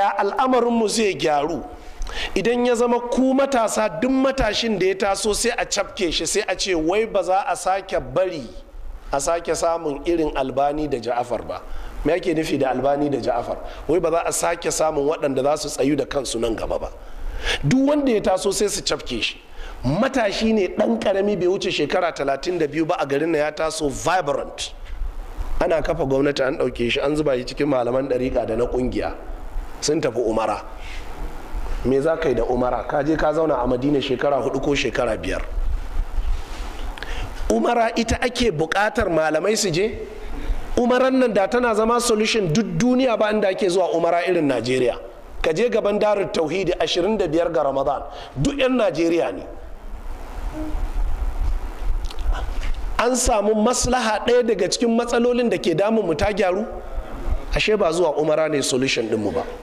yaya al'amarinmu zai gyaru idan ya zama ku matasa duk matashin da ya taso sai a cafke shi sai a ce wai ba za a sake bari a sake samun irin albani da ja'afar ba me ake nufi da albani da ja'afar wai ba za a sake samun waɗanda za su tsayu da kansu nan gaba ba duk wanda ya taso sai su cafke shi matashi ne ɗan ƙarami bai wuce shekara 32 ba a garin na ya taso vibrant ana kafa gwamnati an ɗauke shi an zuba shi cikin malaman ɗariƙa da na ƙungiya sun tafi umara me za ka yi da umara ka je ka zauna a madina shekara hudu ko shekara biyar umara ita ake buƙatar malamai su je umaran nan da tana zama solution duk duniya ba inda ake zuwa umara irin najeriya ka je gaban darar tauhidi 25 ga ramadan duk 'yan najeriya ne an samu maslaha ɗaya daga cikin matsalolin da ke damun mu ta gyaru ashe ba zuwa umara ne solution ɗinmu ba